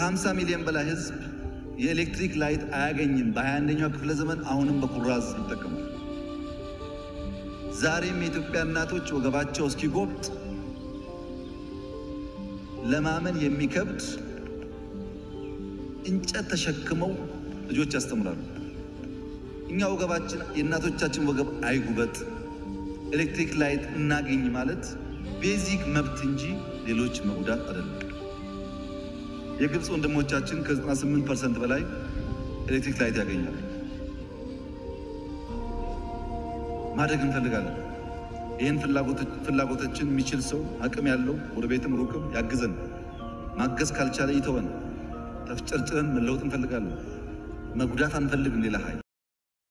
ከ50 ሚሊዮን በላይ ህዝብ የኤሌክትሪክ ላይት አያገኝም። በ21ኛው ክፍለ ዘመን አሁንም በኩራዝ ይጠቀማል። ዛሬም የኢትዮጵያ እናቶች ወገባቸው እስኪጎብጥ ለማመን የሚከብድ እንጨት ተሸክመው ልጆች ያስተምራሉ። እኛ ወገባችን የእናቶቻችን ወገብ አይጉበጥ፣ ኤሌክትሪክ ላይት እናገኝ ማለት ቤዚክ መብት እንጂ ሌሎች መጉዳት አይደለም። የግብፅ ወንድሞቻችን ከ98 ፐርሰንት በላይ ኤሌክትሪክ ላይት ያገኛሉ። ማደግ እንፈልጋለን። ይህን ፍላጎቶችን የሚችል ሰው አቅም ያለው ወደ ቤትም ሩቅም ያግዘን። ማገዝ ካልቻለ ይተወን። ተፍጨርጭረን መለወጥ እንፈልጋለን። መጉዳት አንፈልግም ሌላ ኃይል